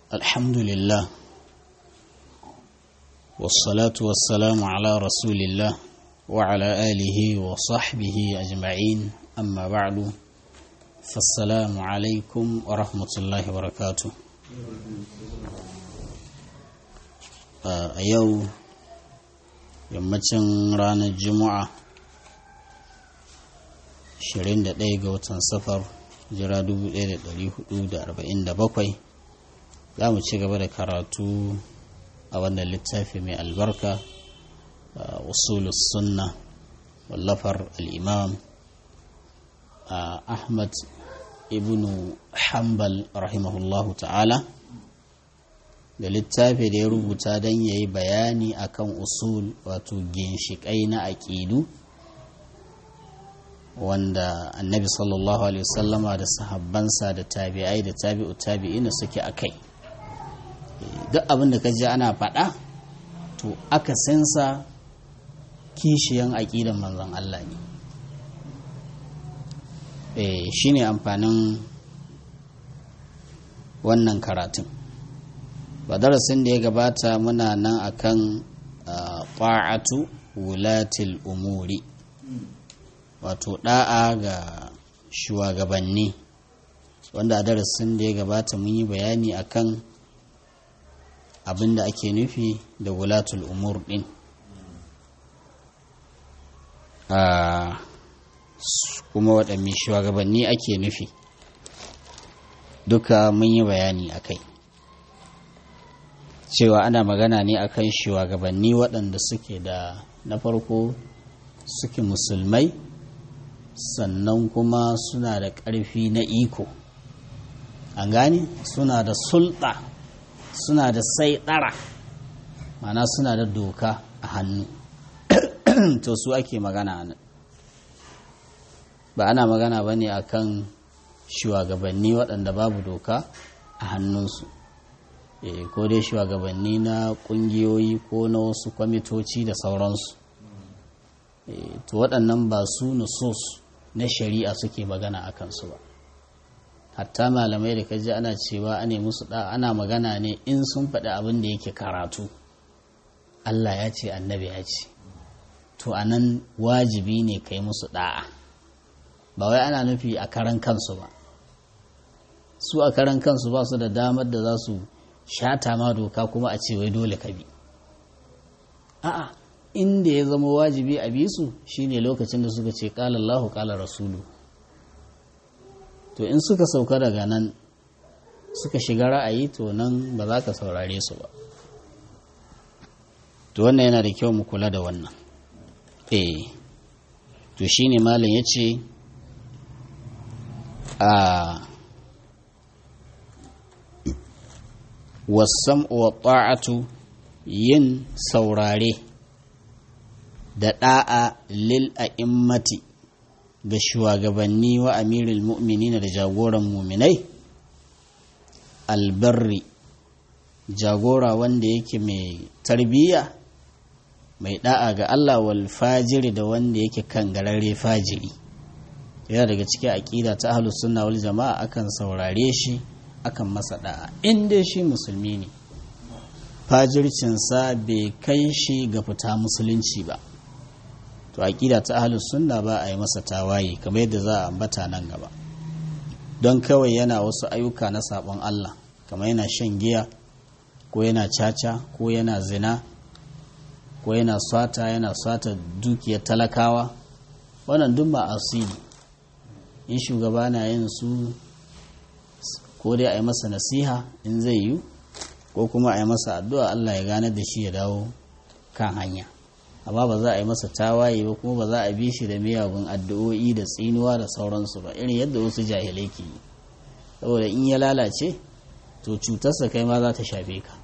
الحمد لله والصلاة والسلام على رسول الله وعلى آله وصحبه أجمعين أما بعد فالسلام عليكم ورحمة الله وبركاته a yau yammacin ranar juma'a 21 ga watan safar jira 1447 za mu ci gaba da karatu a wannan littafi mai albarka usulus sunna wallafar al'imam ahmad ibn hanbal rahimahullahu ta'ala da littafi da ya rubuta don ya yi bayani akan usul wato ginshiƙai na aƙidu wanda annabi sallallahu alaihi wasallama da sahabbansa da tabi'ai da tabi'u tabi'ina suke a kai duk abin da ka ji ana faɗa to aka sensa kishiyan aƙidan manzon Allah ne shi ne amfanin wannan karatun ba darasin da ya gabata muna nan akan ƙwa'atu wulatil umuri wato ɗa'a ga shugabanni wanda a darasin da ya gabata mun yi bayani akan abin da ake nufi da wulatul umur ɗin kuma waɗanne shugabanni ake nufi duka mun yi bayani a kai cewa ana magana ne akan shugabanni waɗanda suke da na farko suke musulmai sannan kuma suna da ƙarfi na iko an gane suna da sulɗa suna da saiɗara mana suna da doka a hannu to su ake magana nan ba ana magana ba ne akan shugabanni waɗanda babu doka a hannunsu e, ko dai shugabanni na ƙungiyoyi ko na wasu kwamitoci da sauransu e, to waɗannan ba su nusus na shari'a suke magana a kansu ba hatta malamai da kaji ana cewa ane musu da ana magana ne in sun faɗi abin da yake karatu Allah ya ce annabi ya ce to anan wajibi ne kai musu da'a ba wai ana nufi a karan kansu ba su a karan kansu ba su da damar da za su shata ma doka kuma a ce wai dole ka bi a'a inda ya zama wajibi a bi su shine lokacin da suka ce qala Allahu qala rasulu to in suka sauka daga nan suka shiga ra'ayi to nan ba za ka saurare su ba to wannan yana da kyau mu kula da wannan eh to shine malam yace a wasam wa ta'atu yin saurare da da'a lil a'immati ga shugabanni wa amirul mu'minina da jagoran muminai albarri jagora wanda yake mai tarbiyya mai da'a ga Allah wal fajiri da wanda yake kangararre fajiri yana daga cikin aƙida ta ahlus sunna wal jama'a akan saurare shi akan masa da'a inda shi musulmi ne fajircinsa bai kai shi ga fita musulunci ba to aƙida ta ahlus sunna ba a yi masa tawaye kamar yadda za a ambata nan gaba don kawai yana wasu ayyuka na sabon Allah kamar yana shan giya ko yana caca ko yana zina ko yana swata yana swata dukiyar talakawa wannan duk ba asiri in shugaba na yin su ko dai a yi masa nasiha in zai yi ko kuma a yi masa addu'a Allah ya gane da shi ya dawo kan hanya amma ba za a yi masa tawaye ba kuma ba za a bi shi da miyagun addu'o'i da tsinuwa da sauransu ba irin yadda wasu jahilai ke yi saboda in ya lalace to cutarsa kai ma za ta shafe ka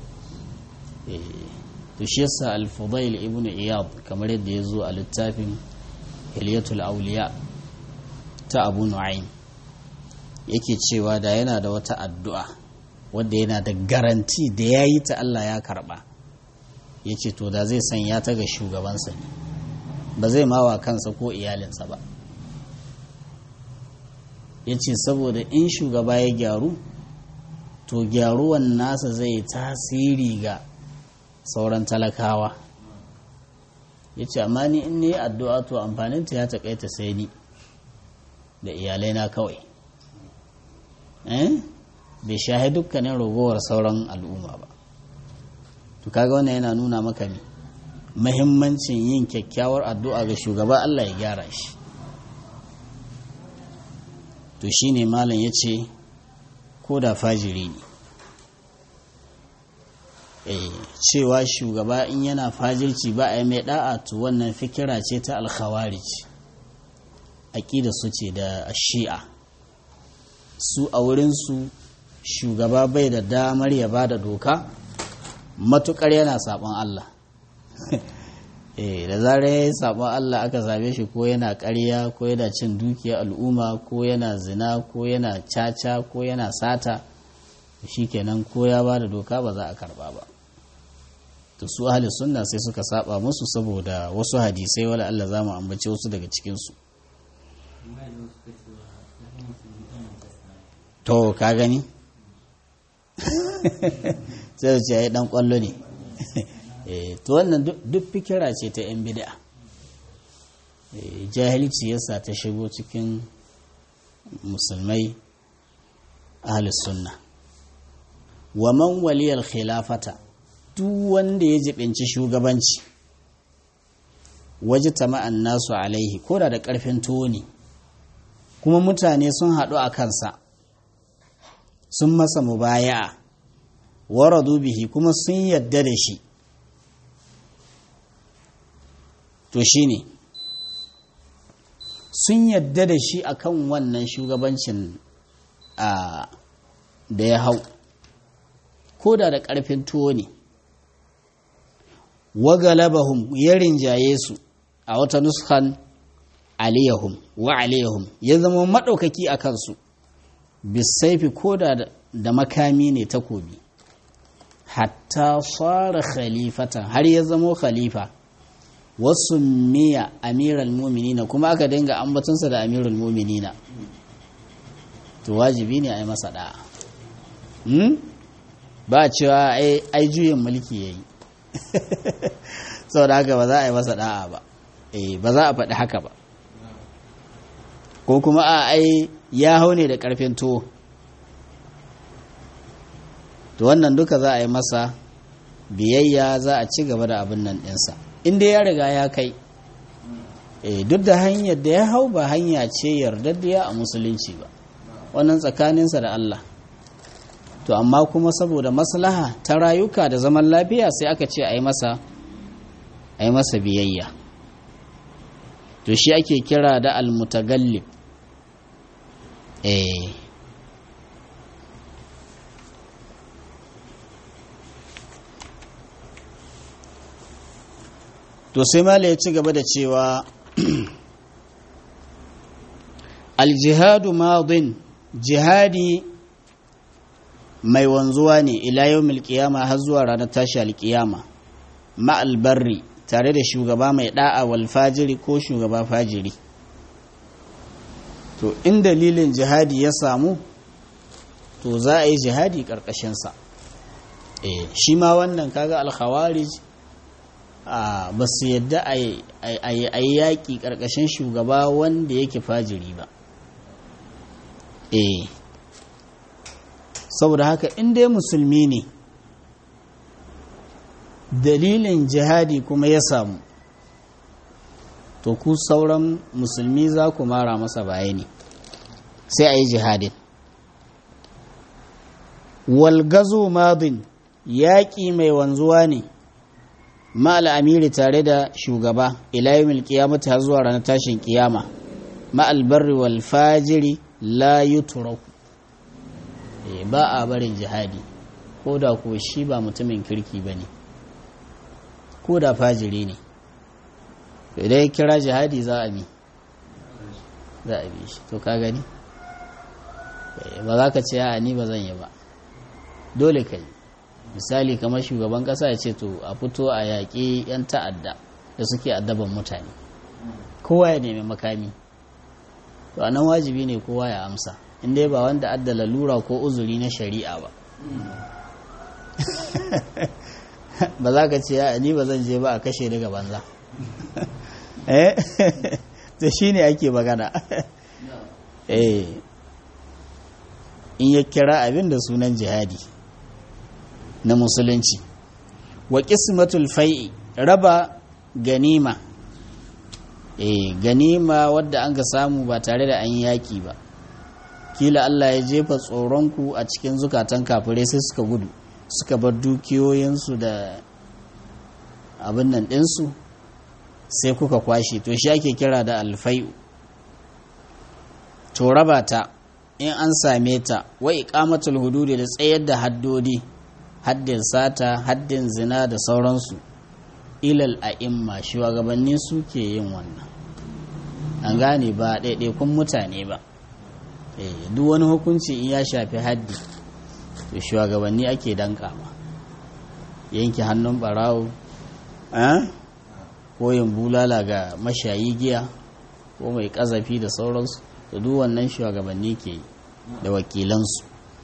to shi yasa al-fudail ibn iyad kamar yadda ya zo a littafin hilyatul auliya ta abu nu'aym yake cewa da yana da wata addu'a wadda yana da garanti da ya yi ta Allah ya karba ya ce to da zai sanya ta ga shugabansa ne ba zai mawa kansa ko iyalinsa ba ya ce saboda in shugaba ya gyaru to gyaruwan nasa zai tasiri ga sauran talakawa ya ce amma ni in ne addu'a to amfaninta ya taƙaita sai ni da iyalai na kawai bai shahi dukkanin ragowar sauran al'umma ba to kaga wannan yana nuna maka ne mahimmancin yin kyakkyawar addu'a ga shugaba Allah ya gyara shi to shine malam ya ce ko da fajiri ne cewa shugaba in yana fajirci ba a yi mai da'a to wannan fikira ce ta alkhawarij aƙida su ce da shi'a su a wurinsu shugaba bai da damar ya ba da doka matukar yana sabon Allah da zarar ya yi sabon Allah aka same shi ko yana ƙarya ko yana cin dukiya al'umma ko yana zina ko yana caca ko yana sata shi kenan ko ya ba da doka ba za a karba ba to su ahli sunna sai suka saba musu saboda wasu hadisai wala Allah za mu ambace wasu daga cikinsu to ka gani sai ce ya dan kwallo ne to wannan duk fikira ce ta yan bid'a jahilci yasa ta shigo cikin musulmai ahli sunna wa man waliyal khilafata duk wanda ya jibinci shugabanci waje tama'an nasu alaihi ko da da ƙarfin toni kuma mutane sun haɗu a kansa sun masa mubaya'a waradu bihi kuma sun yadda da shi to shine sun yadda da shi akan wannan shugabancin da ya hau ko da da ƙarfin tuwo ne wagalabahum ya rinjaye su a wata nuskan aliyahum wa aliyahum ya zama maɗaukaki a kansu bisaifi ko da da makami ne takobi hatta fara khalifatan har ya zamo khalifa wasu miya amiral muminina kuma aka dinga ambatunsa da amiral muminina to wajibi ne a yi masa da'a ba cewa ai juyin mulki ya yi sau da haka ba za a yi masa da'a ba ba za a faɗi haka ba ko kuma a ai ya hau ne da ƙarfin tuwo to wannan duka za a yi masa biyayya za a ci gaba da abin nan ɗinsa inda ya riga ya kai duk da hanyar da ya hau ba hanya ce yardaddiya a musulunci ba wannan tsakaninsa da Allah to amma kuma saboda maslaha ta rayuka da zaman lafiya sai aka ce a yi masa a yi masa biyayya to shi ake kira da almutagallib eh to sai mala ya ci gaba da cewa aljihadu madin jihadi mai wanzuwa ne ila yau milkiyama har zuwa ranar tashi alkiyama ma'albarri tare da shugaba mai da'a wal fajiri ko shugaba fajiri to in dalilin jihadi ya samu to za a yi jihadi ƙarƙashinsa e, shi ma wannan kaga alkhawarij ba su yadda a yi yaƙi ƙarƙashin shugaba wanda yake fajiri ba e saboda haka in dai musulmi ne dalilin jihadi kuma ya samu to ku sauran musulmi za ku mara masa baya ne sai a yi jihadin walgazo madin yaƙi mai wanzuwa ne ma'al amiri tare da shugaba ilayen kiyamata har zuwa ranar tashin kiyama ma'al barri wal fajiri la yuturaku ba a barin jihadi ko da ko shi ba mutumin kirki ba ne ko da fajiri ne idan ya kira jihadi za a bi za a bi shi to ka gani ba za ka ce a ni ba zan yi ba dole ka yi misali kamar shugaban kasa ya ce to a fito a yaƙi 'yan ta'adda da suke addaban mutane kowa ya nemi makami to a nan wajibi ne kowa ya amsa inda ba wanda adda lalura ko uzuri na shari'a ba ba za ka ce ya ni ba zan je ba a kashe daga banza eh da shi ne ake magana eh in ya kira abin da sunan jihadi na musulunci wa qismatul fai'i raba ganima eh ganima wadda an ga samu ba tare da an yaki ba kila Allah ya jefa tsoronku a cikin zukatan kafirai sai suka gudu suka bar dukiyoyinsu da abin nan ɗinsu sai kuka kwashe to shi ake kira da alfai'u to raba ta in an same ta wa iqamatul hududi da tsayar da haddodi haddin sata haddin zina da sauransu ilal a'imma shugabanni suke yin wannan an gane ba ɗaiɗaikun mutane ba duk wani hukunci in ya shafi haddi to shugabanni ake dankama yanke hannun barawo koyin bulala ga mashayi giya ko mai kazafi da sauransu da duk wannan shugabanni ke yi da wakilansu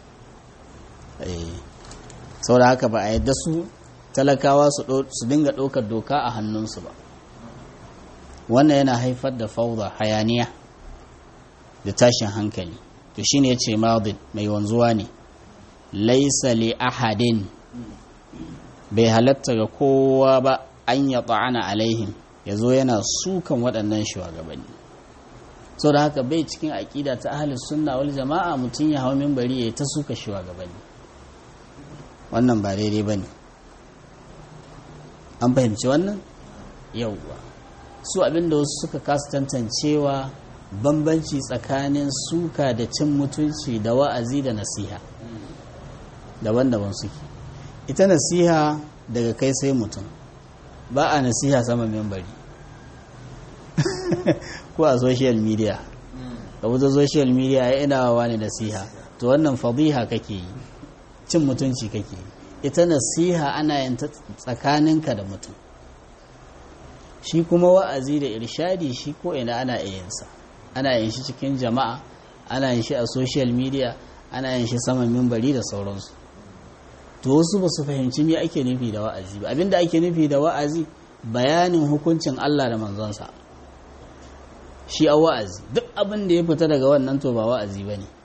sau da haka ba a yadda su talakawa su dinga ɗaukar doka a hannunsu ba wannan yana haifar da fauda hayaniya da tashin hankali to shine ya ce madin mai wanzuwa ne laisa li ahadin bai halatta ga kowa ba an ya ta'ana alaihim ya zo yana sukan waɗannan shugabanni so da haka bai cikin aƙida ta ahalin sunna wal jama'a mutum ya hau mimbari ya ta suka shugabanni wannan ba daidai ba ne an fahimci wannan yauwa su abinda wasu suka kasa tantancewa bambanci tsakanin suka da cin mutunci da wa'azi da nasiha daban-daban suke ita nasiha daga kai sai mutum ba a nasiha sama membari ko a social media ka wuta social media ya ina wa ne nasiha to wannan fadiha kake yi cin mutunci kake yi ita nasiha ana yin ta tsakaninka da mutum shi kuma wa'azi da irshadi shi ko ina ana yinsa ana yin shi cikin jama'a ana yin shi a social media ana yin shi saman mimbari da sauransu to wasu ba su fahimci me ake nufi da wa'azi ba abinda ake nufi da wa'azi bayanin hukuncin Allah da manzonsa shi a wa'azi duk abin da ya fita daga wannan to ba wa'azi ba ne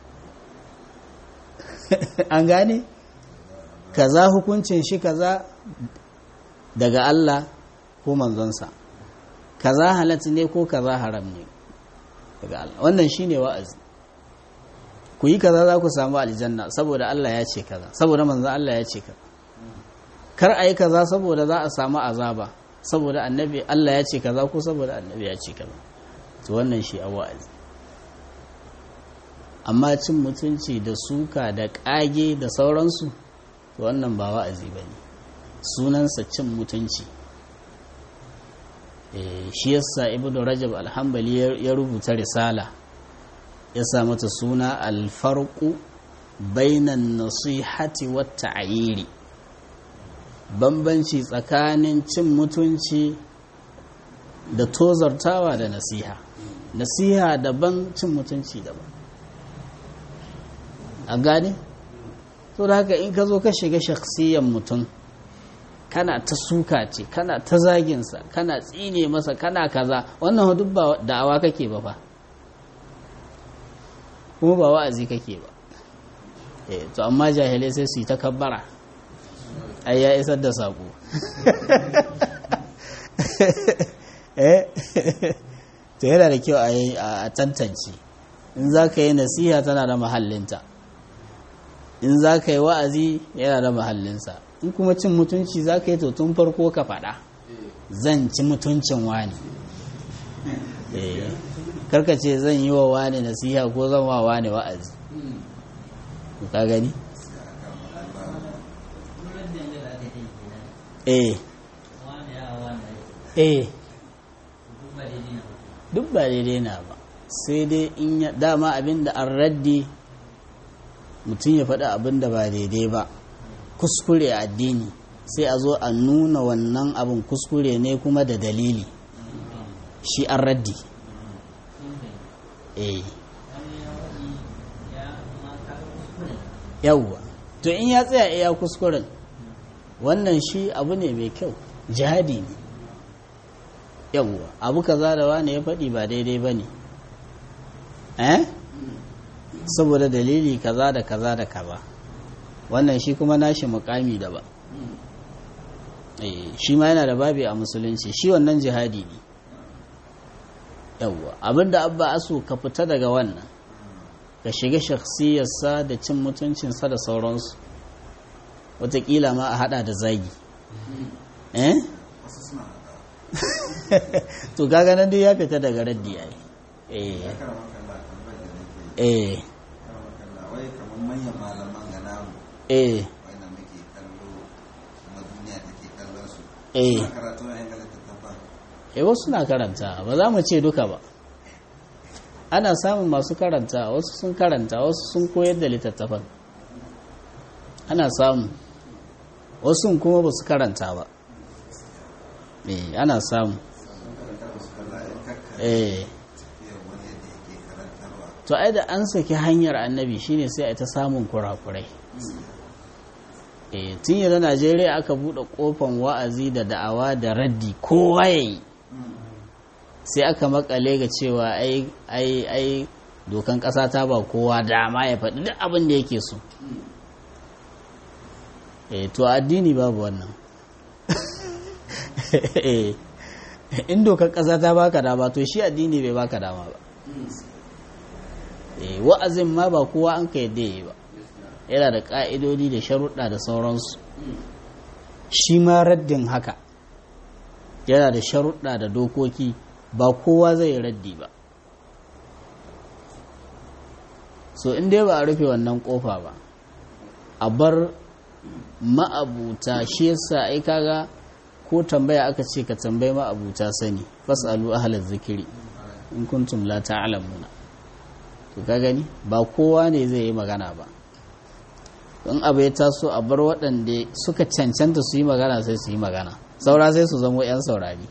an gane kaza hukuncin shi kaza daga Allah ko manzonsa kaza halatta ne ko kaza haram ne daga Allah wannan shine wa'azi ku yi kaza za ku samu aljanna saboda Allah ya ce kaza saboda manzon Allah ya ce kaza kar a yi kaza saboda za a samu azaba saboda annabi Allah ya ce kaza ko saboda annabi ya ce kaza to wannan shi a wa'azi amma cin mutunci da suka da ƙage da sauransu to wannan ba wa'azi ba ne sunansa cin mutunci shi yasa ibnu rajab alhambali ya rubuta risala ya sa mata suna alfarku bainan nasihati wata ayiri bambanci tsakanin cin mutunci da tozartawa da nasiha nasiha daban cin mutunci daban a gane? to da haka in ka zo ka shiga shaksiyan mutum kana ta suka ce kana ta zaginsa kana tsine masa kana kaza wannan duk ba da'awa kake ba fa kuma ba wa'azi kake ba eh to amma jahilai sai su yi ta kabbara ai ya isar da sako eh to yana da kyau a tantance in za ka yi nasiha tana da mahallinta in za ka yi wa'azi yana da mahallinsa in kuma cin mutunci za ka yi to tun farko ka faɗa zan ci mutuncin wani karka ce zan yi wa wani nasiha ko zan wa wani wa'azi ka gani? eh eh duk ba daidai na ba sai dai in ya dama abinda an raddi mutum ya faɗi abinda ba daidai ba kuskure a addini sai a zo a nuna wannan abin kuskure ne kuma da dalili shi an raddi eh yawwa to in ya tsaya iya kuskuren wannan shi abu ne mai kyau jihadi ne yawwa abu kaza da wani ya faɗi ba daidai ba ne eh saboda dalili kaza da kaza da kaza wannan shi kuma nashi mukami da ba shi ma yana da babi a musulunci shi wannan jihadi ne yawwa abinda abba aso ka fita daga wannan ka shiga shakhsiyarsa da cin mutuncinsa da sauransu watakila ma a hada da zagi eh to kaga nan duk ya fita daga raddi ai eh eh wai kamar manyan malaman ga namu eh wanda muke kallo kuma duniya take kallon su eh suna karatu na yan littattafan eh wasu na karanta ba za mu ce duka ba ana samun masu karanta wasu sun karanta wasu sun koyar da littattafan ana samu wasu kuma ba su karanta ba eh ana samu eh tafiyar wani yadda yake karantarwa to ai da an saki hanyar annabi shine sai a ta samun kurakurai eh tun yanzu Najeriya aka bude kofan wa'azi da da'awa da raddi kowa yayi sai aka makale ga cewa ai ai ai dokan kasa ta ba kowa dama ya faɗi duk abin da yake so eh to addini babu wannan eh in dokan kasa ta baka dama to shi addini bai baka dama ba eh wa'azin ma ba kowa an ka yadda yi ba yana da ka'idodi da sharuɗa da sauransu shi ma raddin haka yana da sharuɗa da dokoki ba kowa zai raddi ba so in dai ba a rufe wannan kofa ba a bar ma'abuta shi yasa ai kaga ko tambaya aka ce ka tambayi ma'abuta sani fasalu ahlaz zikiri in kuntum la ta'lamuna to ka gani ba kowa ne zai yi magana ba in abu ya taso a bar waɗanda suka cancanta su yi magana sai su yi magana saura sai su zamo 'yan saurari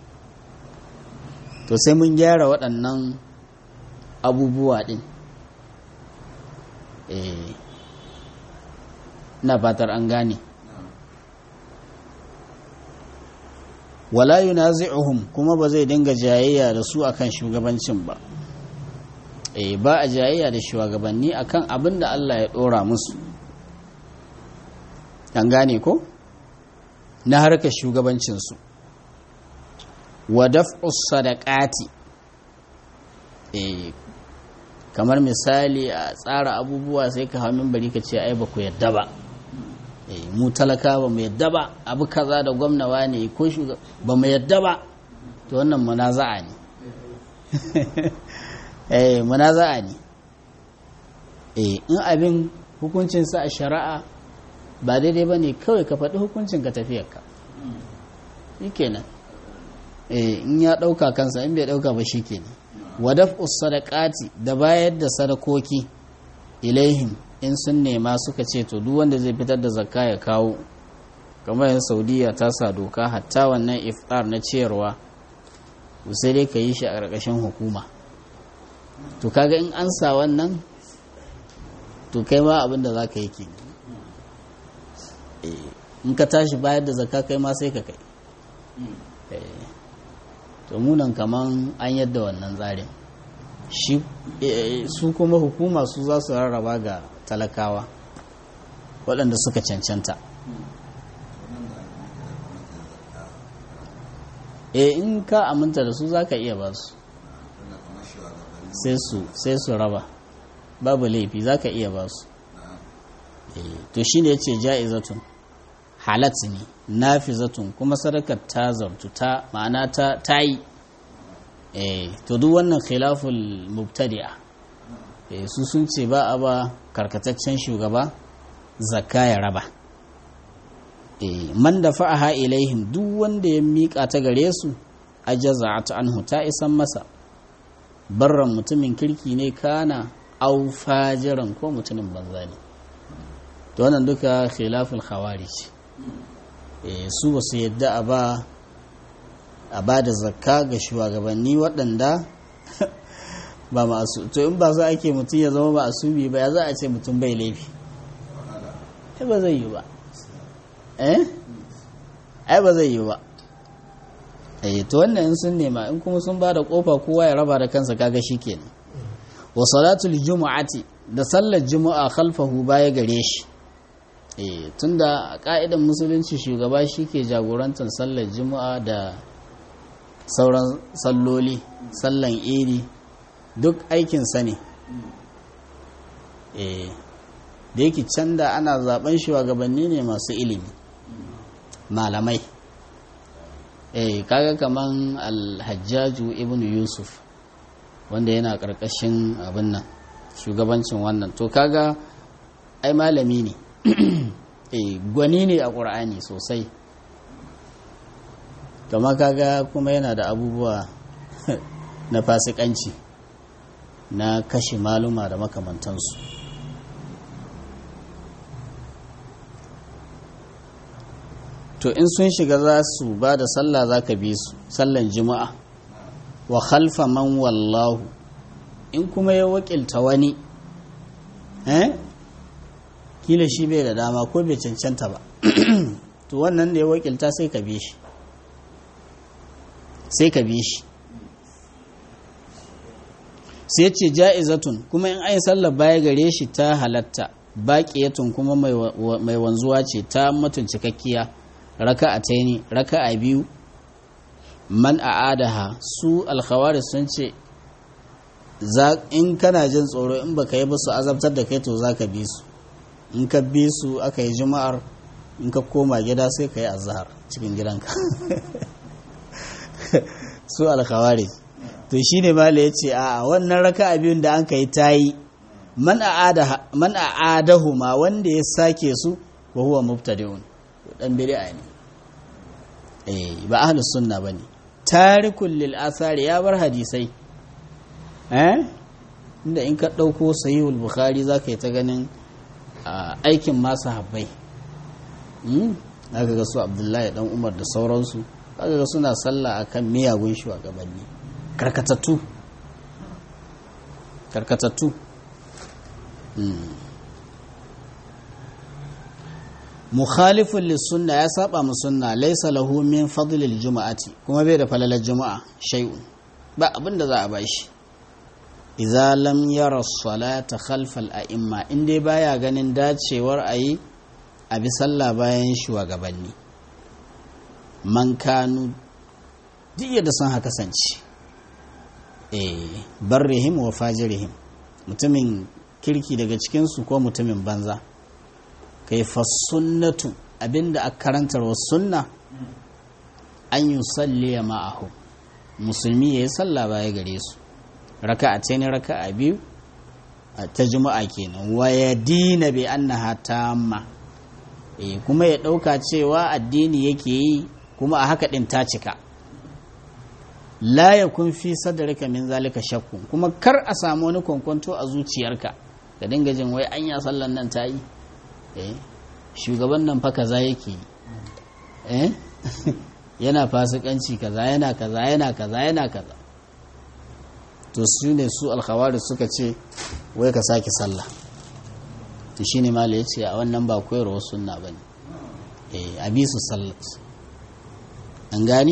to sai mun gyara waɗannan abubuwa ɗin eh na fatar an gane wala yunazi'uhum kuma ba zai dinga jayayya da su akan shugabancin ba eh ba a jayayya da shugabanni akan abin da Allah ya dora musu an gane ko na harkar shugabancinsu wa daf'us sadaqati eh kamar misali a tsara abubuwa sai ka hau bari ka ce ai ba ku yadda ba eh mu talaka ba mu yadda ba abu kaza da gwamnawa ne ko shugaba ba mu yadda ba to wannan munaza'a ne eh munaza'a ne eh in abin hukuncinsa a shari'a ba daidai ba ne kawai ka faɗi hukuncin ka tafiyarka shi kenan eh in ya ɗauka kansa in bai ɗauka ba shi kenan wadaf sadaqati da bayar da sadakoki ilaihim in sun nema suka ce to duk wanda zai fitar da zakka ya kawo kamar yin saudiya ta sa doka hatta wannan iftar na ciyarwa sai dai ka yi shi a ƙarƙashin hukuma to kaga in an sa wannan to kai ma abin da za ka yi kenan in ka tashi bayar da zakka kai ma sai ka kai to munan kaman an yadda wannan tsarin shi su kuma hukuma su za su rarraba ga talakawa waɗanda suka cancanta e in ka aminta da su za ka iya ba su sai su raba babu laifi za ka iya ba su to shi ne ya ce ja'izatun halat ne nafizatun kuma sadakar ta zartu ta ma'ana ta ta yi eh to duk wannan khilaful mubtadi'a eh su sun ce ba a ba karkataccen shugaba zakka ya raba eh man dafa'aha ilaihim duk wanda ya mika ta gare su ajaza'at anhu ta isan masa barran mutumin kirki ne kana au fajiran ko mutumin banza ne to wannan duka khilaful khawarij su ba su yadda a ba a ba da zakka ga shugabanni waɗanda ba masu to in ba za ake mutum ya zama ba asumi ba ya za a ce mutum bai laifi ai ba zai yi ba eh ai ba zai yi ba eh to wannan in sun nema in kuma sun ba da kofa kowa ya raba da kansa kaga shikenan wa salatul jumu'ati da sallar jumu'a khalfahu baya gare shi eh tunda a ka'idan musulunci shugaba shike jagorantar sallar jumu'a da sauran salloli sallan iri duk aikin sa ne eh da yake can da ana zaben shugabanni ne masu ilimi malamai eh kaga kaman alhajjaju ibn yusuf wanda yana karkashin abin nan shugabancin wannan to kaga ai malami ne eh gwani ne a ƙur'ani sosai kama kaga kuma yana da abubuwa na fasikanci na kashe maluma da makamantansu to in sun shiga za su ba da sallah za ka bi su sallan juma'a wa khalfa man wallahu in kuma ya wakilta wani eh kila shi bai da dama ko bai cancanta ba to wannan da ya wakilta sai ka bi shi sai ka bi shi sai ce ja'izatun kuma in ayi sallar baya gare shi ta halatta baƙiyatun kuma mai wanzuwa ce ta matun cikakkiya raka'a taini raka'a biyu man a'adaha su alkhawari sun ce in kana jin tsoro in baka yi ba su azabtar da kai to za ka bi su in ka bi su aka yi juma'ar in ka koma gida sai ka yi azahar cikin gidanka su alkhawari to shi ne mala ya ce a wannan raka'a biyun da an ka yi ta yi man a'adahu ma wanda ya sake su wa huwa mubtadi'un dan bid'a ne eh ba ahlus sunna bane tarikul lil athari ya bar hadisai eh inda in ka dauko sahihul bukhari zaka yi ta ganin aikin masu habbai hmm zaka ga su abdullahi dan umar da sauransu zaka ga suna sallah akan miyagun shugabanni karkatattu karkatattu mukhalifun lissunna ya saba mu sunna laysa lahu min fadlil juma'ati kuma bai da falalar juma'a shay'un ba abin da za a bashi idza lam yara salata khalfa al-a'imma in dai baya ganin dacewar ayi a bi sallah bayan shugabanni man kanu duk yadda sun haka kasance eh barrihim wa fajirihim mutumin kirki daga cikinsu ko mutumin banza kai sunnatu abinda a karantar wa sunna an yi salliya ma'ahu musulmi ya yi sallah baya gare su raka a ne raka a biyu ta juma'a kenan wa ya dina bai annaha tamma eh kuma ya ɗauka cewa addini yake yi kuma a haka ɗin ta cika la ya kun fi sadarika min zalika shakkun kuma kar a samu wani kwankwanto a zuciyarka ka dinga jin wai anya sallan nan ta yi eh shugaban nan fa kaza yake yi eh yana fasikanci kaza yana kaza yana kaza yana kaza to su ne su alkhawari suka ce wai ka sake sallah to shine mala ya ce a wannan ba koyarwa sunna bane eh a bi su sallat an gane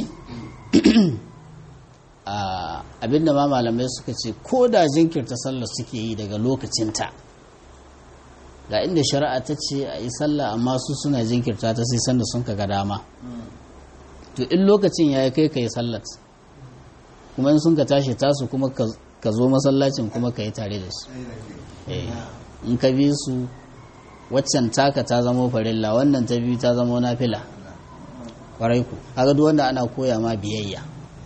abinda ma malamai suka ce ko da jinkirta sallar suke yi daga lokacinta ga inda shari'a ta ce a yi sallah amma su suna jinkirta ta sai sanda sun ga dama to in lokacin ya kai ka yi sallat kuma in sun ka tashi tasu kuma ka zo masallacin kuma ka yi tare da su in ka bi su waccan taka ta zama farilla wannan ta biyu ta zama nafila kwarai ku haka duk wanda ana koya ma biyayya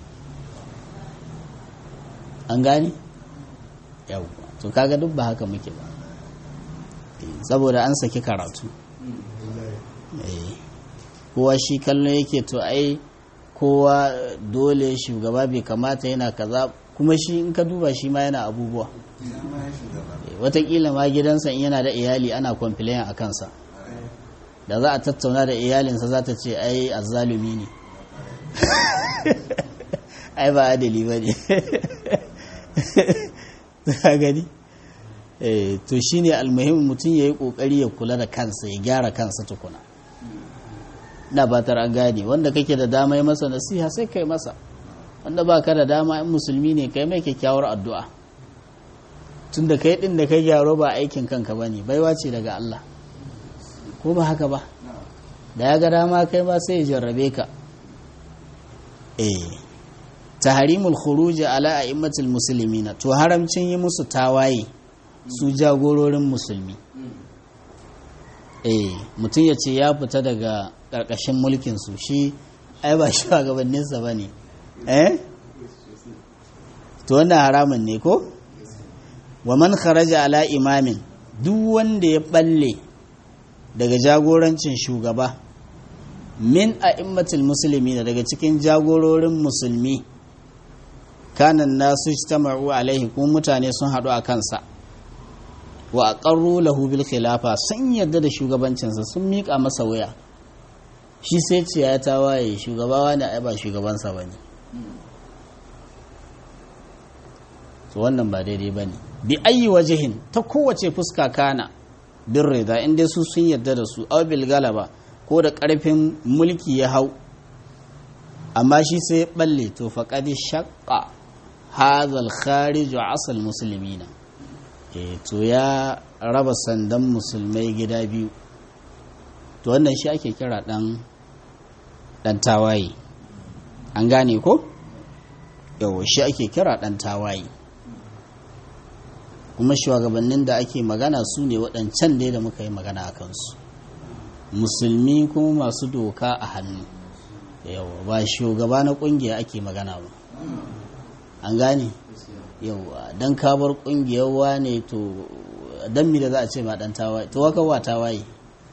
an gani yau to kaga duk ba haka muke ba saboda an saki karatu kowa shi kallon yake to ai kowa dole shugaba bai kamata yana kaza kuma shi in ka duba shi ma yana abubuwa watakila ma gidansa in yana da iyali ana kwamfilayen a kansa da za a tattauna da iyalinsa za ta ce ai azzalumi ne ai ba adali ba ne ta gani eh to shine almuhim mutum yayi kokari ya kula da kansa ya gyara kansa tukuna na batar an gane wanda kake da dama yi masa nasiha sai kai masa wanda baka da dama in musulmi ne kai mai kyakkyawar addu'a tunda kai din da kai gyaro ba aikin kanka bane baiwa ce daga Allah ko ba haka ba da ya ga dama kai ma sai ya jarrabe ka eh tahrimul khuruj ala a'immatil muslimina to haramcin yi musu tawaye su jagororin musulmi eh mutum ya ce ya fita daga ƙarƙashin mulkin su shi ai ba shi gabaninsa ba ne eh to wannan haramun ne ko wa man kharaja ala imamin duk wanda ya balle daga jagorancin shugaba min a'immatil musulmi daga cikin jagororin musulmi kanan nasu ijtama'u alaihi kuma mutane sun haɗu a kansa wa aqarru lahu bil khilafa sun yarda da shugabancinsa sun miƙa masa waya shi sai ce ya tawaye shugaba ne ai ba shugabansa bane to wannan ba daidai bane bi ayi wajihin ta kowace fuska kana bin rida in dai su sun yarda da su aw bil galaba ko da karfin mulki ya hau amma shi sai balle to faqad shaqqa hadha al kharij asal muslimina eh to ya raba sandan musulmai gida biyu to wannan shi ake kira dan dan tawaye an gane ko yawa shi ake kira dan tawaye kuma shugabannin da ake magana su ne waɗancan dai da muka yi magana a kansu musulmi kuma masu doka a hannu yawa ba shugaba na ƙungiya ake magana ba an gane yawa don kabar ƙungiyar wane to don mi da za a ce ma ɗan tawaye to waka wa tawaye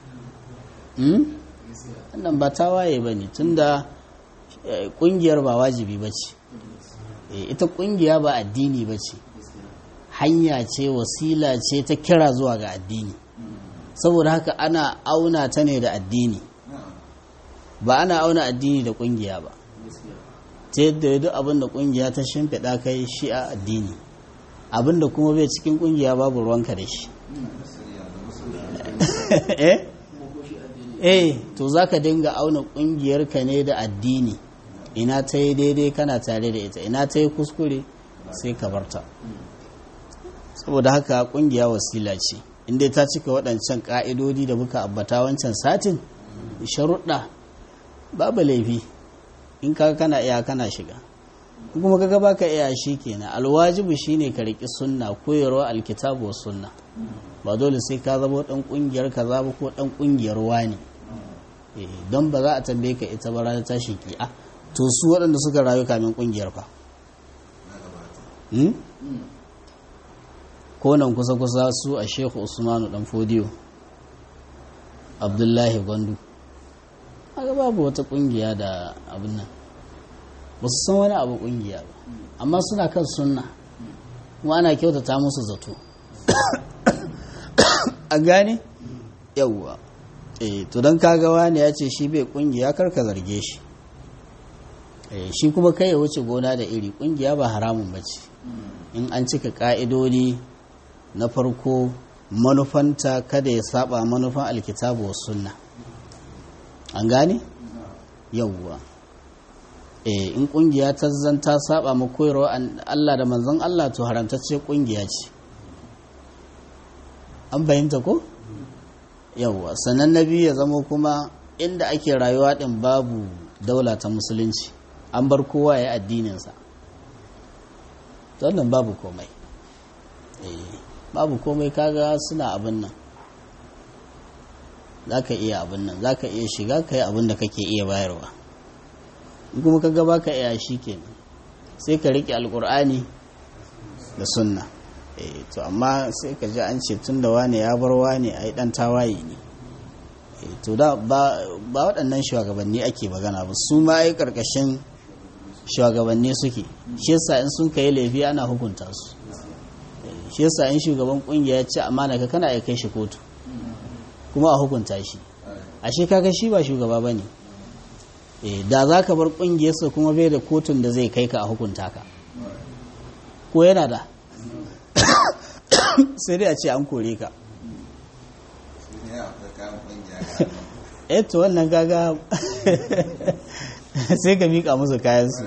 wannan ba tawaye ba ne tunda ƙungiyar ba wajibi ba ce ita ƙungiya ba addini ba ce hanya ce wasila ce ta kira zuwa ga addini saboda haka ana auna ta ne da addini ba ana auna addini da kungiya ba ta yadda duk abin da kungiya ta shimfiɗa kai shi a addini abin da kuma bai cikin kungiya babu ruwanka da shi eh to za ka dinga auna kungiyarka ne da addini ina ta yi daidai kana tare da ita ina ta yi kuskure sai ka barta saboda haka kungiya wasila ce inda ta cika waɗancan ƙa'idodi da muka abbata wancan satin sharuɗa babu laifi in ka kana iya kana shiga kuma kaga baka iya shi kenan alwajibu shine ka riƙi sunna koyarwa alkitabu wa sunna ba dole sai ka zama ɗan ƙungiyar ka zaba ko ɗan ƙungiyar wani don ba za a tambaye ka ita ba ranar tashi ki'a to su waɗanda suka rayu kamin ƙungiyar fa ko nan kusa-kusa su a shehu usmanu dan fodiyo abdullahi gwandu haka babu wata kungiya da abin nan ba su san wani abu kungiya ba amma suna kan sunna kuma ana kyautata musu zato a gane yawwa eh to don kaga wani ya ce shi bai kungiya karka zarge shi shi kuma kai ya wuce gona da iri kungiya ba haramun ba ce in an cika ka'idodi na farko manufanta kada ya saba manufan alkitabu wa sunna an gane yawwa eh in kungiya ta zanta saba ma koyarwa Allah da manzon Allah to haramtacce kungiya ce an bayyanta ko yawwa sannan na biyu ya zama kuma inda ake rayuwa din babu daula ta musulunci an bar kowa ya addininsa wannan babu komai eh babu komai kaga suna abin nan za ka iya abin nan za ka iya shiga ka yi abin da kake iya bayarwa in kuma kaga ba ka iya shi kenan sai ka riƙe alƙur'ani da sunna eh to amma sai ka ji an ce tun da wane ya bar wane a yi ɗan tawaye ne to da ba waɗannan shugabanni ake magana ba su ma ai ƙarƙashin shugabanni suke shi yasa in sun kai laifi ana hukunta su shi yasa in shugaban kungiya ya ce amana ka kana ya kai shi kotu kuma a hukunta shi ashe kaga shi ba shugaba bane eh da za ka bar kungiyarsa kuma bai da kotun da zai kai ka a hukunta ka ko yana da sai dai a ce an kore ka shi ne akwai kayan kungiya ga nan. eh to wannan gaga sai ka miƙa musu kayansu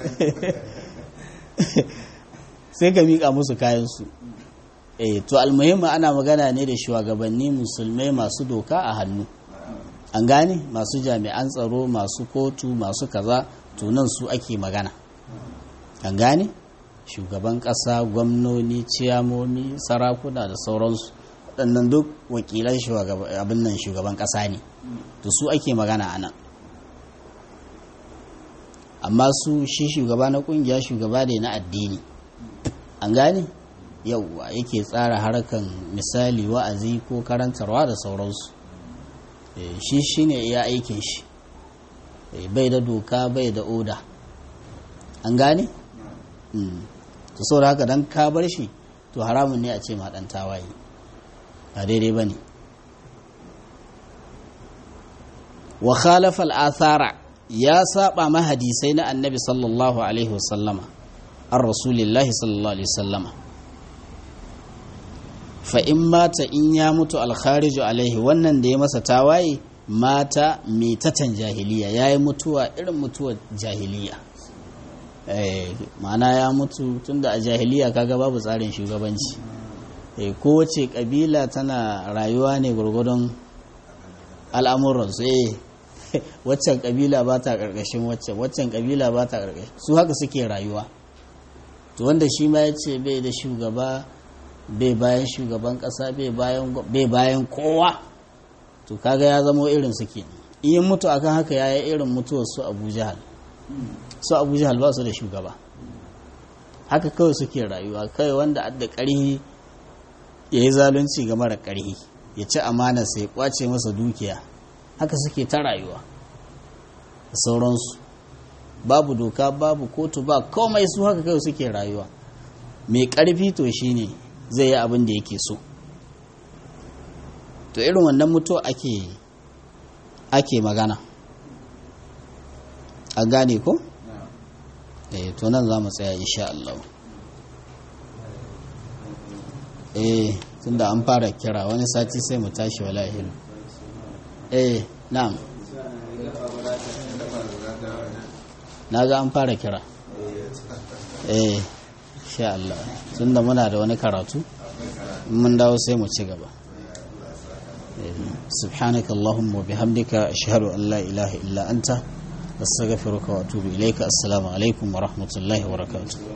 sai ka miƙa musu kayansu eh to almuhimmi ana magana ne da shugabanni musulmai masu doka a hannu an gane masu jami'an tsaro masu kotu masu kaza to nan su ake magana an gane shugaban ƙasa gwamnoni ciyamomi sarakuna da sauransu waɗannan duk wakilan shugaba- abin nan shugaban ƙasa ne to su ake magana a nan amma su shi shugaba na ƙungiya shugaba ne na addini an gane yauwa yake tsara harkan misali wa'azi ko karantarwa da sauransu Eh, shi shi ne iya aikin shi Eh, bai da doka bai da oda an gane? Mm. to saboda haka don ka bar shi to haramun ne a ce ma ɗan tawaye ba daidai ba ne wa khalafa al'athara ya saba ma hadisai na annabi sallallahu alaihi wasallama an rasulillahi sallallahu alaihi wasallama fa in mata in ya mutu alkhariju alaihi wannan da ya masa tawaye mata metatan jahiliya ya yi mutuwa irin mutuwar jahiliya eh, ma'ana ya mutu tunda a jahiliya kaga babu tsarin shugabanci eh, kowace kabila tana rayuwa ne gwargwadon al'amuransu eh waccan kabila ba ta ƙarƙashin waccan waccan kabila ba ta ƙarƙashin su haka suke rayuwa to wanda shi ma ya ce bai da shugaba bai bayan shugaban ƙasa bai bayan gwa- bai bayan kowa to kaga ya zamo irin suke in yi mutu akan haka ya yi irin mutuwar su abu jahal su abu jahal ba su da shugaba haka kawai suke rayuwa kawai wanda adda ƙarhi ya yi zalunci ga mara ƙarhi ya ci amana sai kwace masa dukiya haka suke ta rayuwa da sauransu babu doka babu kotu ba komai su haka kawai suke rayuwa mai ƙarfi to shine zai yi abin da yake so to irin wannan mutu ake ake magana a gane ko? eh to nan za mu tsaya insha Allah eh tunda an fara kira wani sati sai mu tashi wala hilu eh na'am na ga an fara kira eh insha Allah tunda muna da wani karatu in mun dawo sai mu ci gaba سبحانك اللهم وبحمدك أشهد أن لا إله إلا أنت أستغفرك وأتوب إليك السلام عليكم ورحمة الله وبركاته